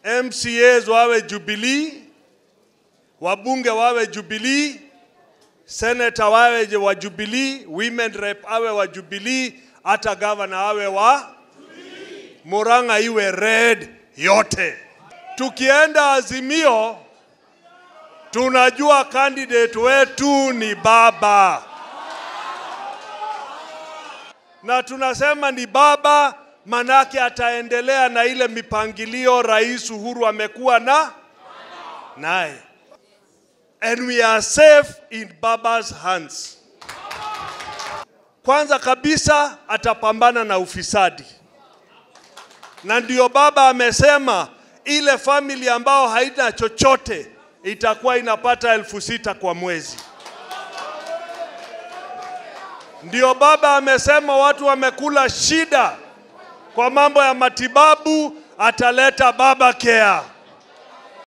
MCAs wawe Jubilee, wabunge wawe Jubilee, senator wawe wa Jubilee, women rep awe wa Jubilee, hata governor awe wa Murang'a iwe red yote. Tukienda Azimio, tunajua candidate wetu ni baba, na tunasema ni baba manake ataendelea na ile mipangilio Rais Uhuru amekuwa na naye, and we are safe in baba's hands. Kwanza kabisa atapambana na ufisadi, na ndio baba amesema ile family ambao haina chochote itakuwa inapata elfu sita kwa mwezi. Ndio baba amesema watu wamekula shida kwa mambo ya matibabu, ataleta baba care.